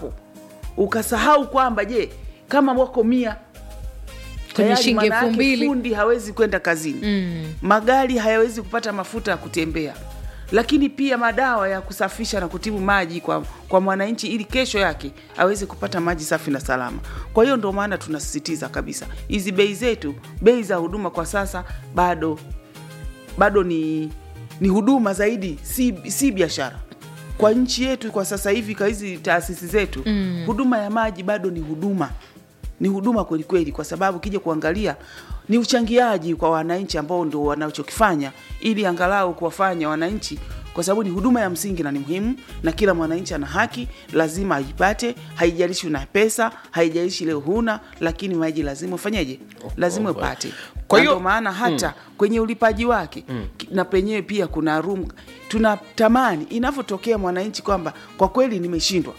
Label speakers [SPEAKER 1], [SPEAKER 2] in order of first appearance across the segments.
[SPEAKER 1] wako ukasahau kwamba je kama wako mia
[SPEAKER 2] Kwenye
[SPEAKER 1] tayari
[SPEAKER 2] shilingi
[SPEAKER 1] maana
[SPEAKER 2] elfu
[SPEAKER 1] yake
[SPEAKER 2] mbili.
[SPEAKER 1] fundi hawezi kwenda kazini
[SPEAKER 2] Mm.
[SPEAKER 1] magari hayawezi kupata mafuta ya kutembea lakini pia madawa ya kusafisha na kutibu maji kwa, kwa mwananchi ili kesho yake aweze kupata maji safi na salama kwa hiyo ndio maana tunasisitiza kabisa hizi bei zetu bei za huduma kwa sasa bado bado ni ni huduma zaidi si, si biashara kwa nchi yetu kwa sasa hivi kwa hizi taasisi zetu mm. huduma ya maji bado ni huduma ni huduma kwelikweli kwa sababu kija kuangalia ni uchangiaji kwa wananchi ambao ndo wanachokifanya ili angalau kuwafanya wananchi kwa sababu ni huduma ya msingi na ni muhimu na kila mwananchi ana haki lazima aipate haijalishi una pesa haijalishi leo huna lakini maji lazima ufanyeje lazima
[SPEAKER 3] oh,
[SPEAKER 1] upate
[SPEAKER 3] kwa
[SPEAKER 1] Na
[SPEAKER 3] hiyo-
[SPEAKER 1] ndio maana hata mm. kwenye ulipaji wake mm. na penyewe pia kuna room tunatamani inavyotokea mwananchi kwamba kwa kweli nimeshindwa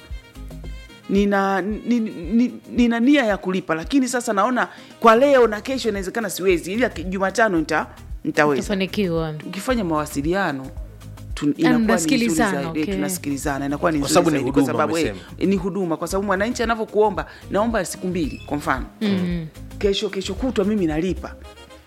[SPEAKER 1] nina, ni- ni- nina nia ya kulipa lakini sasa naona kwa leo na kesho inawezekana siwezi ila ki- jumatano nita, nitaweza
[SPEAKER 2] Utafanikiwa.
[SPEAKER 1] ukifanya mawasiliano tu- inakuwa ni nzuri
[SPEAKER 2] mnasikilizana,
[SPEAKER 1] zaidi.
[SPEAKER 2] okay.
[SPEAKER 1] tunasikilizana inakuwa ni
[SPEAKER 3] Kwa
[SPEAKER 1] nzuri
[SPEAKER 3] sababu ni
[SPEAKER 1] zaidi kwa
[SPEAKER 3] huduma,
[SPEAKER 1] sababu eh,
[SPEAKER 3] umesema.
[SPEAKER 1] ni huduma kwa sababu mwananchi anavyokuomba naomba siku mbili kwa mfano mm. kesho kesho kutwa mimi nalipa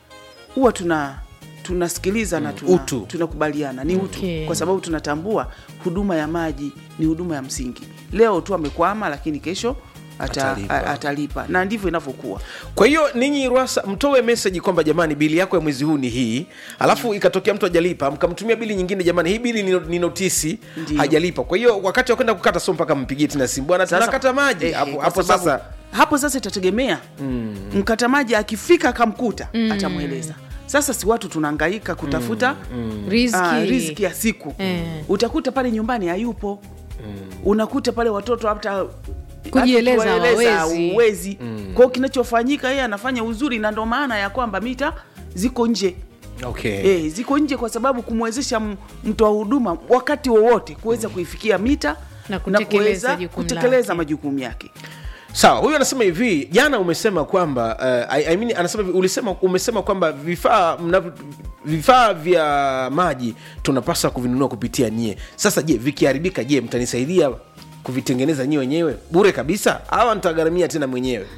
[SPEAKER 1] huwa tuna tunasikiliza na tuna,
[SPEAKER 3] Utu.
[SPEAKER 1] tunakubaliana ni utu
[SPEAKER 2] Okay.
[SPEAKER 1] kwa sababu tunatambua huduma ya maji ni huduma ya msingi leo tu amekwama lakini kesho ata,
[SPEAKER 3] Atalipa.
[SPEAKER 1] atalipa. atalipa na ndivyo inavyokuwa
[SPEAKER 3] kwa hiyo ninyi rwasa mtoe meseji kwamba jamani bili yako ya mwezi huu ni hii alafu ikatokea mtu ajalipa mkamtumia bili nyingine jamani hii bili ni, ni notisi
[SPEAKER 1] Ndiyo.
[SPEAKER 3] hajalipa kwa hiyo wakati wa kwenda kukata sio mpaka mpigie tena simu bwana
[SPEAKER 1] Sasa-
[SPEAKER 3] tunakata maji
[SPEAKER 1] eh,
[SPEAKER 3] hapo
[SPEAKER 1] eh,
[SPEAKER 3] hapo
[SPEAKER 1] kwa sababu-
[SPEAKER 3] sasa
[SPEAKER 1] hapo sasa itategemea mm. mkata maji akifika akamkuta mm. atamweleza sasa si watu tunaangaika kutafuta mm.
[SPEAKER 2] Riziki.
[SPEAKER 1] ah, riziki ya siku
[SPEAKER 2] Eh.
[SPEAKER 1] utakuta pale nyumbani hayupo unakuta pale watoto hata
[SPEAKER 2] Kujieleza
[SPEAKER 1] hata kuwaeleza
[SPEAKER 2] hawawezi.
[SPEAKER 1] huwezi. kwa hiyo kinachofanyika yeye anafanya uzuri na ndo maana ya kwamba mita ziko nje
[SPEAKER 3] okay.
[SPEAKER 1] e, ziko nje kwa sababu kumwezesha m- mtoa huduma wakati wowote kuweza kuifikia mita
[SPEAKER 2] Na kutekeleza
[SPEAKER 1] kuweza
[SPEAKER 2] jukumu
[SPEAKER 1] kutekeleza
[SPEAKER 2] lake.
[SPEAKER 1] majukumu yake
[SPEAKER 3] sawa huyu anasema hivi jana umesema kwamba uh, I, I mean, anasema hivi, ulisema umesema kwamba vifaa mnavyo- vifaa vya maji tunapaswa kuvinunua kupitia nyie sasa je vikiharibika je mtanisaidia kuvitengeneza nyie wenyewe bure kabisa au nitagharamia tena mwenyewe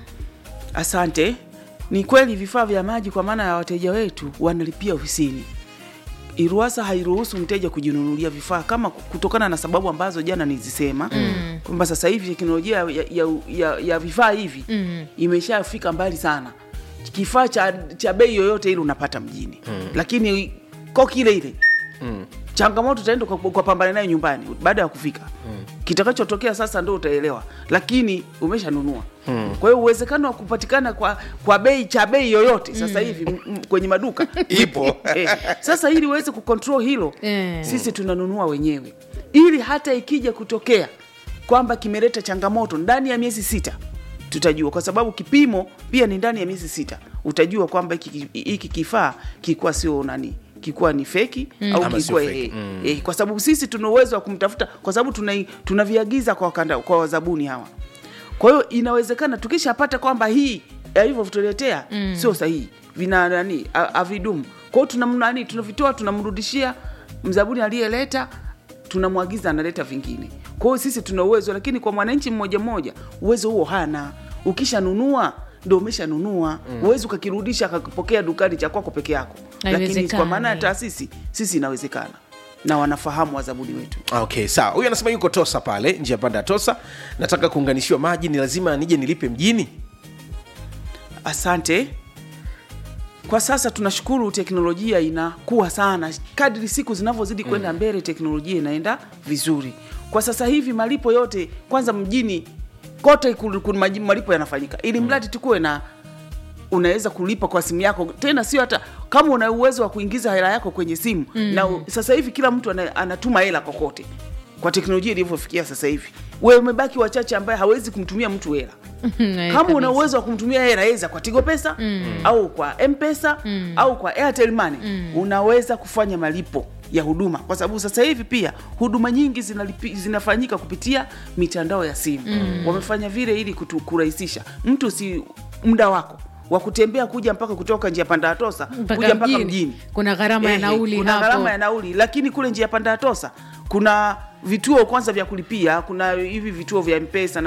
[SPEAKER 1] Asante. Ni kweli vifaa vya maji kwa maana ya wateja wetu wanalipia ofisini. Iruasa hairuhusu mteja kujinunulia vifaa kama kutokana na sababu ambazo jana nizisema mm. kwamba sasa hivi teknolojia ya, ya, ya, ya vifaa hivi mm. imeshafika mbali sana. Kifaa cha, cha bei yoyote ile unapata mjini mm. lakini koki ile ile mm. changamoto utaenda kwa, kwa pambana nayo nyumbani baada ya kufika mm. kitakachotokea sasa ndo utaelewa lakini umeshanunua mm. kwa hiyo uwezekano wa kupatikana kwa, kwa bei cha bei yoyote sasa hivi mm. m- kwenye maduka
[SPEAKER 3] Ipo.
[SPEAKER 1] eh, sasa ili uweze kucontrol hilo
[SPEAKER 2] Eh.
[SPEAKER 1] sisi tunanunua wenyewe ili hata ikija kutokea kwamba kimeleta changamoto ndani ya miezi sita tutajua kwa sababu kipimo pia ni ndani ya miezi sita utajua kwamba hiki hiki kifaa kilikuwa sio nani kilikuwa ni feki mm. au
[SPEAKER 3] Ama
[SPEAKER 1] kilikuwa
[SPEAKER 3] sio feki.
[SPEAKER 1] eh, eh, kwa sababu sisi tuna uwezo wa kumtafuta kwa sababu tuna- tunaviagiza kwa, wakanda- kwa wazabuni hawa kwa hiyo inawezekana tukishapata kwamba hii alivyotuletea mm. sio sahihi vina nani ha- havidumu kwa hiyo tunam- nani tunavitoa tunamrudishia mzabuni aliyeleta tunamwagiza analeta vingine kwa hiyo sisi tuna uwezo lakini kwa mwananchi mmoja mmoja uwezo huo hana ukishanunua ndo umeshanunua mm. uwezi ukakirudisha akakipokea dukani cha kwako peke yako lakini kwa
[SPEAKER 2] Haiwezekani.
[SPEAKER 1] maana ya taasisi sisi inawezekana na wanafahamu wazabuni wetu
[SPEAKER 3] okay sawa huyu anasema yuko tosa pale njia panda ya tosa nataka kuunganishiwa maji ni lazima nije nilipe mjini
[SPEAKER 1] Asante. Kwa sasa tunashukuru teknolojia inakuwa sana, kadri siku zinavyozidi kwenda mbele, teknolojia inaenda vizuri. Kwa sasa hivi malipo yote kwanza mjini kote ku- ku- maji- malipo yanafanyika, ili mradi tukuwe na unaweza kulipa kwa simu yako, tena sio hata kama una uwezo wa kuingiza hela yako kwenye simu mm. na u- sasa hivi kila mtu ana, anatuma hela kokote kwa teknolojia ilivyofikia sasa hivi. Wewe umebaki wachache ambaye hawezi kumtumia mtu hela
[SPEAKER 2] Eh,
[SPEAKER 1] kama una
[SPEAKER 2] kabisa.
[SPEAKER 1] uwezo wa kumtumia hela eza kwa tigo pesa mm. au kwa mpesa mm. au kwa airtel money mm. unaweza kufanya malipo ya huduma kwa sababu sasa hivi pia huduma nyingi zinalipi, zinafanyika kupitia mitandao ya simu mm. wamefanya vile ili kutu, kurahisisha mtu si muda wako wa kutembea kuja mpaka kutoka njia panda ya tosa
[SPEAKER 2] Mpaka
[SPEAKER 1] kuja mpaka
[SPEAKER 2] mjini.
[SPEAKER 1] mjini
[SPEAKER 2] Kuna gharama ya
[SPEAKER 1] Ehe,
[SPEAKER 2] nauli
[SPEAKER 1] kuna
[SPEAKER 2] hapo.
[SPEAKER 1] gharama ya nauli lakini kule njia panda ya tosa kuna vituo kwanza vya kulipia kuna hivi vituo vya mpesa na